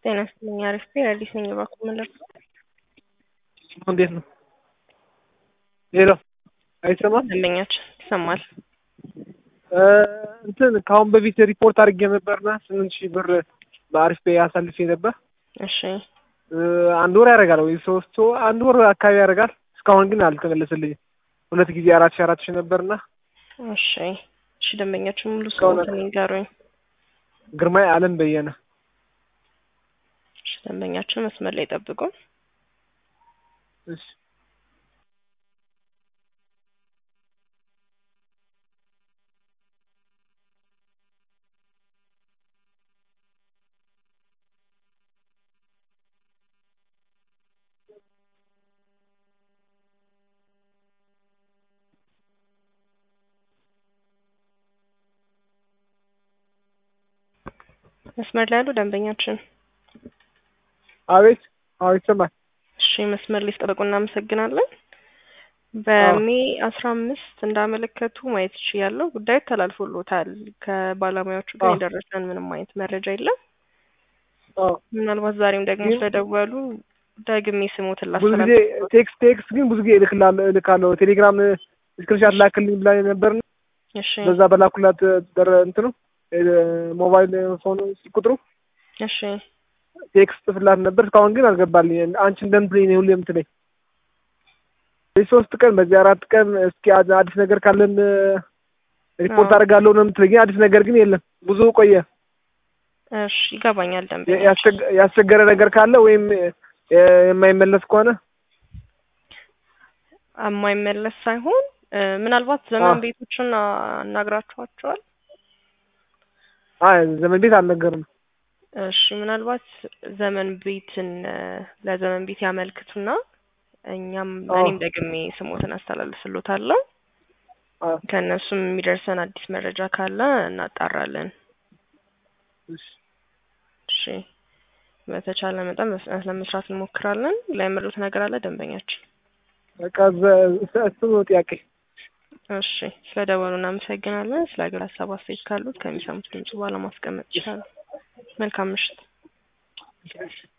ጤና ይስጥልኝ። አሪፍ አዲስ ነኝ። እባክዎ መለስ እንዴት ነው? ሄሎ አይሰማም? ደንበኛችን ይሰማል። እንትን ከአሁን በፊት ሪፖርት አድርጌ ነበርና ስምንት ሺህ ብር በአሪፍ ፔይ አሳልፌ ነበር። እሺ አንድ ወር ያደርጋል ወይ ሶስት ወር አንድ ወር አካባቢ ያደርጋል። እስካሁን ግን አልተመለሰልኝም። ሁለት ጊዜ አራት ሺህ አራት ሺህ ነበርና እሺ እሺ። ደንበኛችን ሙሉ እስካሁን ስሙን ይንገሩኝ። ግርማይ አለም በየነ እሺ ደንበኛችን መስመር ላይ ጠብቁ። እሺ መስመር ላይ ያሉ ደንበኛችን አቤት አዎ ይሰማል። እሺ መስመር ላይ ጠበቁ። እናመሰግናለን። በሜ አስራ አምስት እንዳመለከቱ ማየት ይችያለሁ። ጉዳዩ ተላልፎሎታል። ከባለሙያዎቹ ግን አዎ። የደረሰን ምንም አይነት መረጃ የለም። አዎ ምናልባት ዛሬም ደግሞ ግን- ስለደወሉ ደግሜ ስሞትን ብዙ ጊዜ ላስተላልፍ። ቴክስት ቴክስት ግን ብዙ ጊዜ እልክላለሁ እልካለሁ ቴሌግራም ስክሪንሻት ላክልኝ ብላ ነበር። እሺ በዛ በላኩላት ደረ እንትኑ ሞባይል ፎን ቁጥሩ እሺ ቴክስት ጽፍላት ነበር። እስካሁን ግን አልገባልኝ። አንቺ እንደምትለኝ ነው ሁሌ የምትለኝ። በዚህ ሶስት ቀን በዚህ አራት ቀን እስኪ አ- አዲስ ነገር ካለን ሪፖርት አዎ። አደርጋለሁ ነው የምትለኝ። አዲስ ነገር ግን የለም። ብዙ ቆየ። እሺ ይገባኛል። የ- ደንበኛ ያስቸገ- ያስቸገረ ነገር ካለ ወይም የ- የማይመለስ ከሆነ የማይመለስ ሳይሆን እ፣ ምናልባት ዘመን አዎ። ቤቶችን አናግራችኋቸዋል? አይ ዘመን ቤት አልነገርም። እሺ ምናልባት ዘመን ቤትን እ፣ ለዘመን ቤት ያመልክቱና እኛም አዎ። እኔም ደግሜ ስሞትን አስተላልፍሎታለሁ። አዎ። ከእነሱም የሚደርሰን አዲስ መረጃ ካለ እናጣራለን። እሺ። እሺ በተቻለ መጠን በፍጥነት ለመስራት እንሞክራለን። ላይመሩት ነገር አለ ደንበኛችን? በቃ ዘ- እሱ ነው ጥያቄ። እሺ ስለ ደወሉ እናመሰግናለን። ስለ ሀገር ሀሳብ አስተያየት ካሉት ከሚሰሙት ድምጽ በኋላ ማስቀመጥ ይችላሉ። መልካም ምሽት።